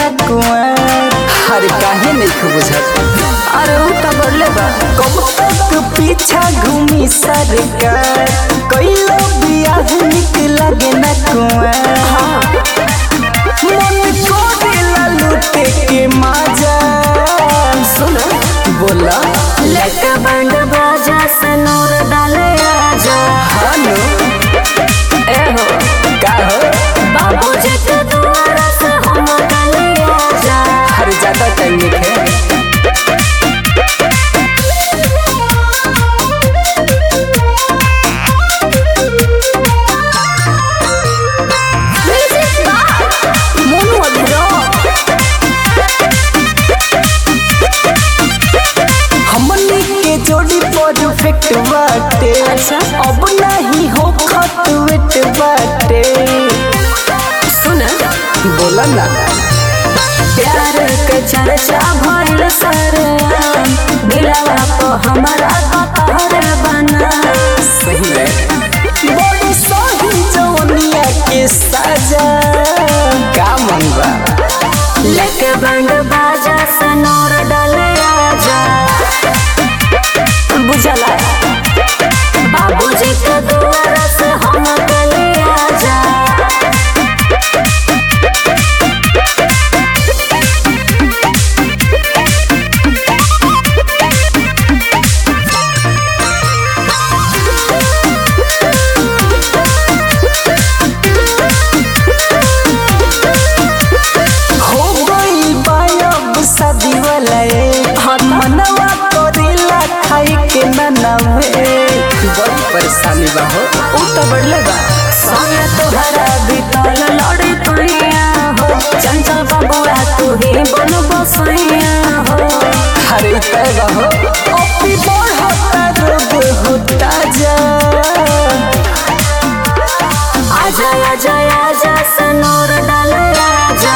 ना कुआर अरे काहे नहीं खूब बुझत अरे उ त बढ़ले बा कब तक पीछा घूमी सरकार कैलो बियाह निक लगे ना कुआर मन को दिला लूटे के मजा सुन बोला लेके बैंड बाजा से नूर डाले आजा हानो ए हो का हो बाबूजी के द्वारा से हम डाले आजा हर ज्यादा टाइम है मोनू अधरो हमनी के जोड़ी परफेक्ट बाटे अच्छा। अब नहीं हो खतवेट बाटे सुन बोला ना प्यार के चर्चा भइल सरयाम दिलवा को हमारा कतहर बना सही में बड़ी सही जवनिया के साजा का मन बा लेके बैंड बाजा से नूर डाले आजा बुझला बाबूजी के द्वारा से हम डाले आजा हो गई बायब शादी वाला ए मनवा करेला खाई के ना नवे बड़ी परेशानी बा हो उ त बढ़ले बा संगे तोहरा बितल लड़ी तुइया हो चंचल बबुआ तू ही बन बसैया हो अरे तय हो अपनी बढ़ता रोग होता जा आजा आजा आजा सनोर डाल आजा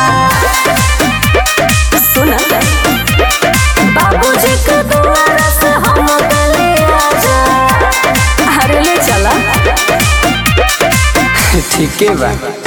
सुन बाबूजी के द्वारा से हम गले आजा अरे ले चला ठीक है बा